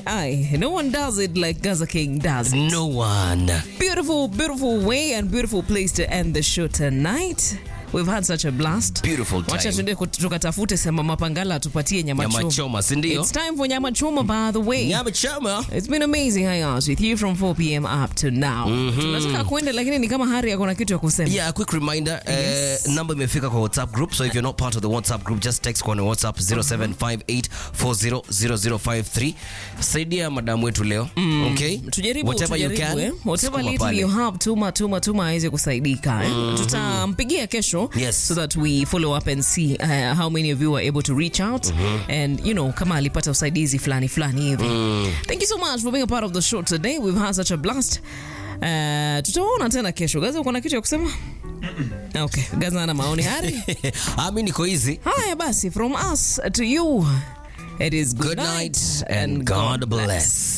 aye. No one does it like Gaza King does. it. No one. Beautiful, beautiful way and beautiful place to end the show tonight. We've had such a blast. Beautiful Wacha time. tuende kut- tukatafute sema mapangala atupatie nyama Nyama choma. choma, si ndio? It's time for nyama choma by the way. Nyama choma. It's been amazing hanging out with you from 4 p.m. up to now. Tunataka kuenda lakini ni kama Hari ako na kitu ya kusema. Yeah, a quick reminder. Yes. Uh, number imefika kwa WhatsApp group. So if you're not part of the WhatsApp group, just text kwa WhatsApp 0758400053. Saidia madam wetu leo. Okay? tujaribu Whatever you tujaribu, can. eh. whatever sukuma little pale. you have tuma tuma tuma aweze kusaidika eh. tutampigia kesho Yes. so that we follow up and see uh, how many of you were able to reach out and you know kama alipata usaidizi fulani fulani hivi thank you so much for being a part of the show today we've had such a blast Uh, tutaona tena kesho gaza uko na kitu ya kusema okay gaza ana maoni hari Ah, mi niko easy. haya basi from us to you it is good, Good night and God bless.